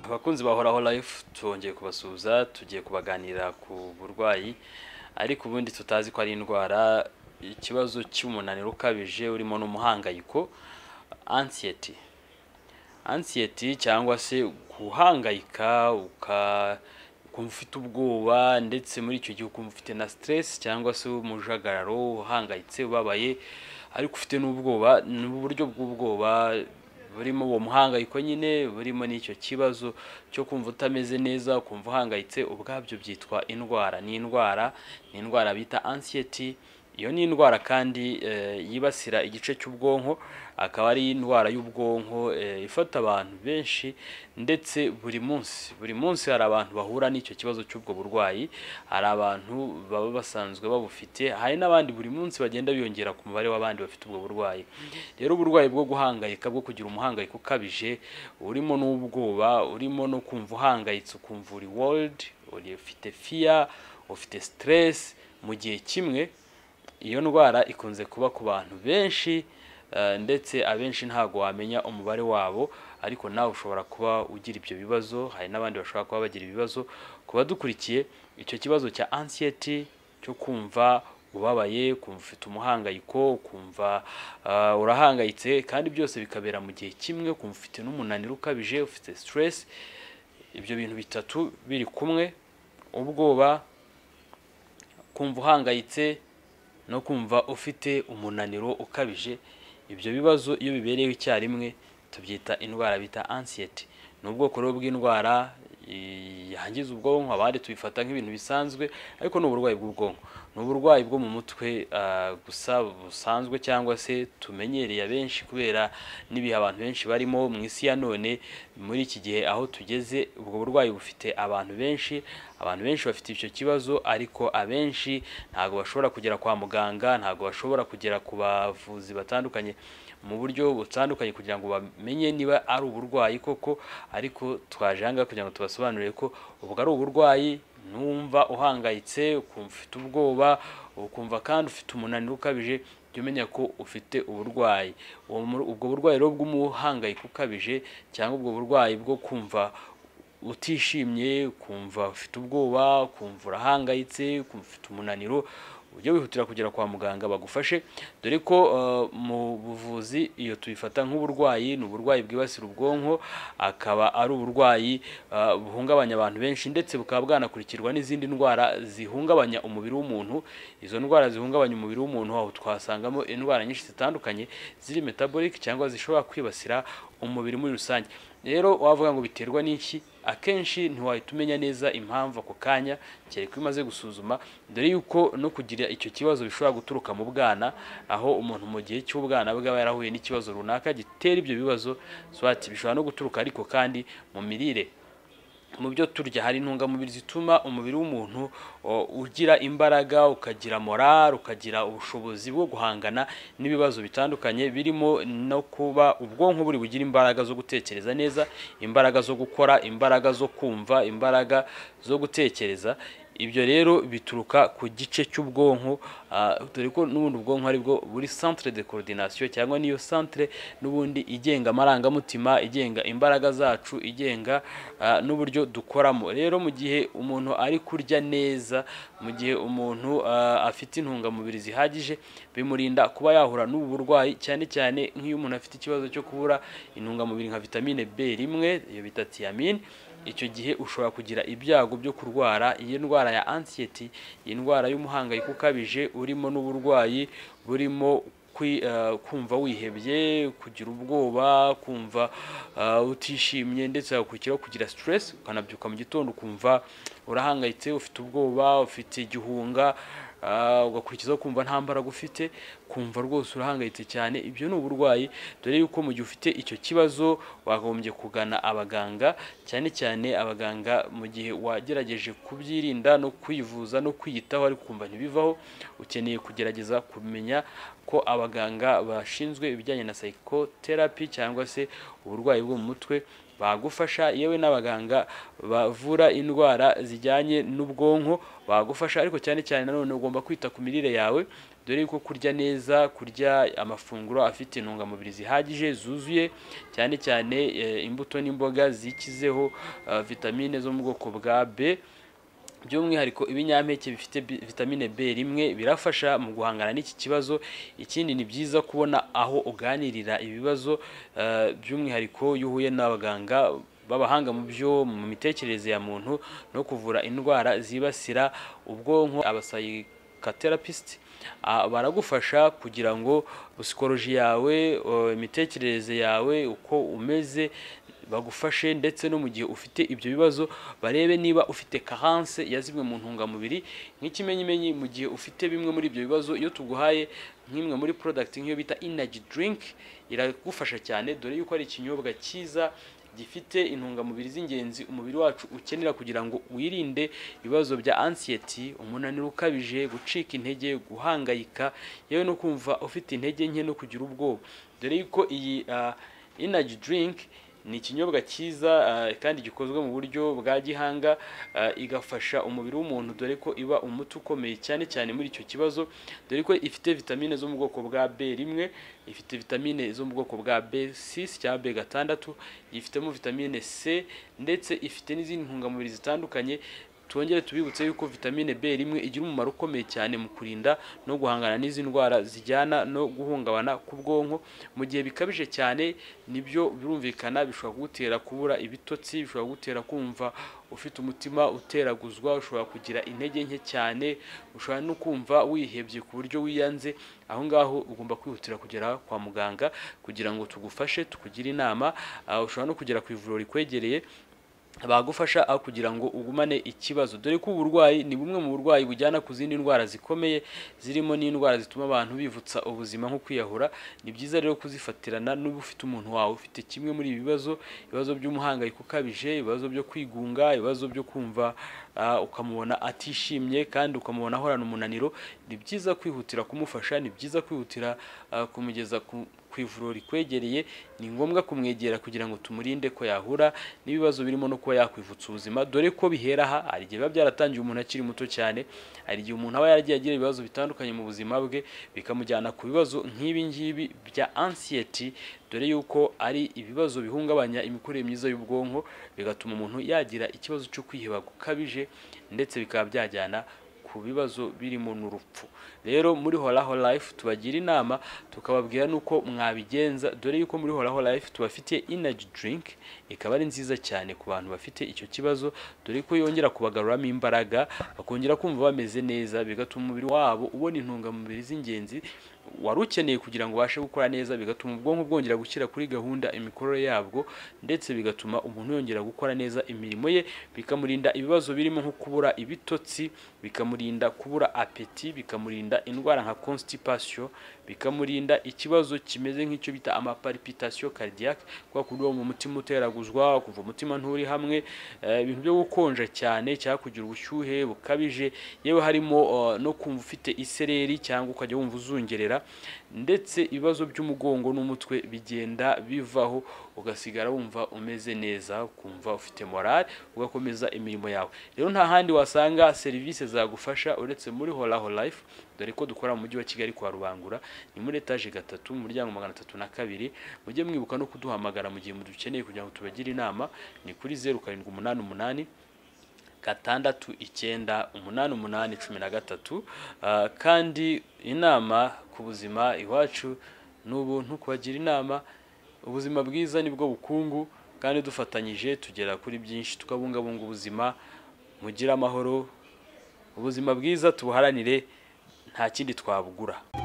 bakunzi bahoraho life twongeye kubasuhuza tugiye kubaganira ku burwayi ariko ubundi tutazi ko ari indwara ikibazo cy'umunaniro ukabije urimo n'umuhangayiko ansiyeti ansiyeti cyangwa se guhangayika uka ukumva ufite ubwoba ndetse muri icyo gihe ukumva ufite na siteresi cyangwa se umujagararo uhangayitse ubabaye ariko ufite n'ubwoba ni uburyo bw'ubwoba burimo uwo muhangayiko nyine burimo n'icyo kibazo cyo kumva utameze neza ukumva uhangayitse ubwabyo byitwa indwara ni indwara ni indwara bita ansiyeti iyo ni indwara kandi yibasira igice cy'ubwonko akaba ari indwara y'ubwonko ifata abantu benshi ndetse buri munsi buri munsi hari abantu bahura n'icyo kibazo cy'ubwo burwayi hari abantu baba basanzwe babufite hari n'abandi buri munsi bagenda biyongera ku mubare w'abandi bafite ubwo burwayi rero uburwayi bwo guhangayika bwo kugira umuhangayiko ukabije urimo n'ubwoba urimo no kumva uhangayitse ukumva uri worudi ufite fiya ufite siteresi mu gihe kimwe iyo ndwara ikunze kuba ku bantu benshi ndetse abenshi ntabwo wamenya umubare wabo ariko nawe ushobora kuba ugira ibyo bibazo hari n'abandi bashobora kuba bagira ibibazo ku badukurikiye icyo kibazo cya ansiyeti cyo kumva ubabaye kumva ufite umuhangayiko kumva urahangayitse kandi byose bikabera mu gihe kimwe kumva ufite n'umunaniro ukabije ufite siteresi ibyo bintu bitatu biri kumwe ubwoba kumva uhangayitse no kumva ufite umunaniro ukabije ibyo bibazo iyo bibereyeho icyarimwe tubyita indwara bita ansiyeti ni ubwoko rero bw'indwara yangiza ubwonko abandi tubifata nk'ibintu bisanzwe ariko ni uburwayi bw'ubwonko ni uburwayi bwo mu mutwe gusa busanzwe cyangwa se tumenyereye abenshi kubera n'ibihe abantu benshi barimo mu isi ya none muri iki gihe aho tugeze ubwo burwayi bufite abantu benshi abantu benshi bafite icyo kibazo ariko abenshi ntabwo bashobora kugera kwa muganga ntabwo bashobora kugera ku bavuzi batandukanye mu buryo butandukanye kugira ngo bamenye niba ari uburwayi koko ariko twaje ahangaha kugira ngo tubasobanurire ko ubwo ari uburwayi numva uhangayitse ukumva ufite ubwoba ukumva kandi ufite umunaniro ukabije jya umenya ko ufite uburwayi ubwo burwayi rero bw'umuhangayiko ukabije cyangwa ubwo burwayi bwo kumva utishimye kumva ufite ubwoba kumva urahangayitse kumva ufite umunaniro ujye wihutira kugera kwa muganga bagufashe dore ko mu buvuzi iyo tubifata nk'uburwayi ni uburwayi bwibasira ubwonko akaba ari uburwayi buhungabanya abantu benshi ndetse bukaba bwanakurikirwa n'izindi ndwara zihungabanya umubiri w'umuntu izo ndwara zihungabanya umubiri w'umuntu aho twasangamo indwara nyinshi zitandukanye ziri metabolike cyangwa zishobora kwibasira umubiri muri rusange rero wavuga ngo biterwa n'iki akenshi ntiwahita umenya neza impamvu ako kanya kereka iyo umaze gusuzuma dore yuko no kugira icyo kibazo bishobora guturuka mu bwana aho umuntu mu gihe cy'ubwana bwe aba yarahuye n'ikibazo runaka gitera ibyo bibazo bishobora no guturuka ariko kandi mu mirire mu byo turya hari intungamubiri zituma umubiri w'umuntu ugira imbaraga ukagira morale ukagira ubushobozi bwo guhangana n'ibibazo bitandukanye birimo no kuba ubwonko buri bugira imbaraga zo gutekereza neza imbaraga zo gukora imbaraga zo kumva imbaraga zo gutekereza ibyo rero bituruka ku gice cy'ubwonko dore ko n'ubundi ubwonko aribwo buri centre de coordination cyangwa niyo centre n'ubundi igenga amarangamutima igenga imbaraga zacu igenga n'uburyo dukoramo rero mu gihe umuntu ari kurya neza mu gihe umuntu afite intungamubiri zihagije bimurinda kuba yahura n'ubu burwayi cyane cyane nk'iyo umuntu afite ikibazo cyo kubura intungamubiri nka vitamine B rimwe iyo bita tiamine icyo gihe ushobora kugira ibyago byo kurwara iyi ndwara ya ansiyeti iyi ndwara y'umuhangayiko ukabije urimo n'uburwayi burimo kumva wihebye kugira ubwoba kumva utishimye ndetse hagakurikiraho kugira siteresi ukanabyuka mu gitondo ukumva urahangayitse ufite ubwoba ufite igihunga ugakurikizaho kumva nta mbaraga ufite kumva rwose urahangayitse cyane ibyo ni uburwayi dore yuko mu gihe ufite icyo kibazo wagombye kugana abaganga cyane cyane abaganga mu gihe wagerageje kubyirinda no kwivuza no kwiyitaho ariko ukumva ntibivaho ukeneye kugerageza kumenya ko abaganga bashinzwe ibijyanye na psychotherapy cyangwa se uburwayi bwo mu mutwe bagufasha yewe n'abaganga bavura indwara zijyanye n'ubwonko bagufasha ariko cyane cyane nanone ugomba kwita ku mirire yawe dore yuko kurya neza kurya amafunguro afite intungamubiri zihagije zuzuye cyane cyane eh, imbuto n'imboga zikizeho eh, vitamine zo mu bwoko bwa B by'umwihariko ibinyampeke bifite bi- vitamine B rimwe birafasha mu guhangana n'iki kibazo ikindi ni byiza kubona aho uganirira ibibazo eh, by'umwihariko iyo uhuye n'abaganga b'abahanga mu byo mu mitekerereze ya muntu no kuvura indwara zibasira ubwonko abasayikaterapisiti baragufasha kugira ngo psikoloji yawe eh, imitekerereze yawe uko umeze bagufashe ndetse no mu gihe ufite ibyo bibazo barebe niba ufite kahanse ya zimwe mu ntungamubiri nk'ikimenyimenyi mu gihe ufite bimwe muri ibyo bibazo iyo tuguhaye nk'imwe muri porodagiti nk'iyo bita inaji dirinki iragufasha cyane dore yuko ari ikinyobwa cyiza gifite intungamubiri z'ingenzi umubiri wacu ukenera kugira ngo wirinde ibibazo bya ansiyeti umunaniro ukabije gucika intege guhangayika yewe no kumva ufite intege nke no kugira ubwoba dore yuko iyi inaji dirinki ni ikinyobwa cyiza ah, kandi gikozwe mu buryo bwa gihanga ah, igafasha umubiri w'umuntu dore ko iba umuti ukomeye cyane cyane muri icyo kibazo dore ko ifite vitamine zo mu bwoko bwa B rimwe ifite vitamine zo mu bwoko bwa B6 cyangwa B gatandatu yifitemo vitamine C ndetse ifite n'izindi ntungamubiri zitandukanye twongere tubibutse yuko vitamine B rimwe igira umumaro ukomeye cyane mu kurinda no guhangana n'izi ndwara zijyana no guhungabana k'ubwonko mu gihe bikabije cyane nibyo birumvikana bishobora kugutera kubura ibitotsi bishobora kugutera kumva ufite umutima uteraguzwa ushobora kugira intege nke cyane ushobora no kumva wihebye ku buryo wiyanze aho ngaho ugomba kwihutira kugera kwa muganga kugira ngo tugufashe tukugire inama Ah, ushobora no kugera ku ivuriro rikwegereye bagufasha aho kugira ngo ugumane ikibazo dore ko uburwayi ni bumwe mu burwayi bujyana ku zindi ndwara zikomeye zirimo n'indwara zituma abantu bivutsa ubuzima nko kwiyahura ni byiza rero kuzifatirana n'uba ufite umuntu wawe ufite kimwe muri ibi bibazo ibibazo by'umuhangayiko ukabije ibibazo byo kwigunga ibibazo byo kumva ah, ukamubona atishimye kandi ukamubona ahorana umunaniro ni byiza kwihutira kumufasha ni byiza kwihutira ah, kumugeza ku ku ivuriro rikwegereye ni ngombwa kumwegera kugira ngo tumurinde ko yahura n'ibibazo birimo no kuba yakwivutsa ubuzima dore ko bihera aha hari igihe biba byaratangiye umuntu akiri muto cyane hari igihe umuntu aba yaragiye agira ibibazo bitandukanye mu buzima bwe bikamujyana ku bibazo nk'ibi ngibi bya ansiyeti dore yuko ari ibibazo bihungabanya imikorere myiza y'ubwonko bigatuma umuntu yagira ikibazo cyo kwiheba gukabije ndetse bikaba byajyana ku bibazo birimo n'urupfu rero muri horaho life tubagira inama tukababwira n'uko mwabigenza dore yuko muri horaho life tubafitiye inaji drink ikaba ari nziza cyane ku bantu bafite icyo kibazo dore ko yongera kubagaruramo imbaraga bakongera kumva bameze neza bigatuma umubiri wabo ubona intungamubiri z'ingenzi wari ukeneye kugira ngo ubashe gukora neza bigatuma ubwonko bwongera gushyira kuri gahunda imikorere yabwo ndetse bigatuma umuntu yongera gukora neza imirimo ye bikamurinda ibibazo birimo nko kubura ibitotsi bikamurinda kubura apeti bikamurinda indwara nka constipation bikamurinda ikibazo kimeze nk'icyo bita amaparipitasiyo cardiaque kwa kundi uwo mu mutima uteraguzwa kumva umutima nturi hamwe eh, ibintu byo gukonja cyane cyangwa kugira ubushyuhe bukabije yewe harimo eh, no kumva ufite isereri cyangwa ukajya wumva uzungerera ndetse ibibazo by'umugongo n'umutwe bigenda bivaho ugasigara wumva umeze neza ukumva ufite morale ugakomeza imirimo yawe rero nta handi wasanga serivisi zagufasha uretse muri horaho life dore ko dukora mu mujyi wa kigali kwa rubangura ni muri etaje gatatu mu muryango magana atatu na kabiri mujye mwibuka no kuduhamagara mu gihe mudukeneye kugira ngo tubagire inama ni kuri zeru karindwi umunani umunani gatandatu icyenda umunani umunani cumi na gatatu Ah, kandi inama ku buzima iwacu ni ubuntu kubagira inama ubuzima bwiza nibwo bukungu kandi dufatanyije tugera kuri byinshi tukabungabunga ubuzima mugire amahoro ubuzima bwiza tubuharanire nta kindi twabugura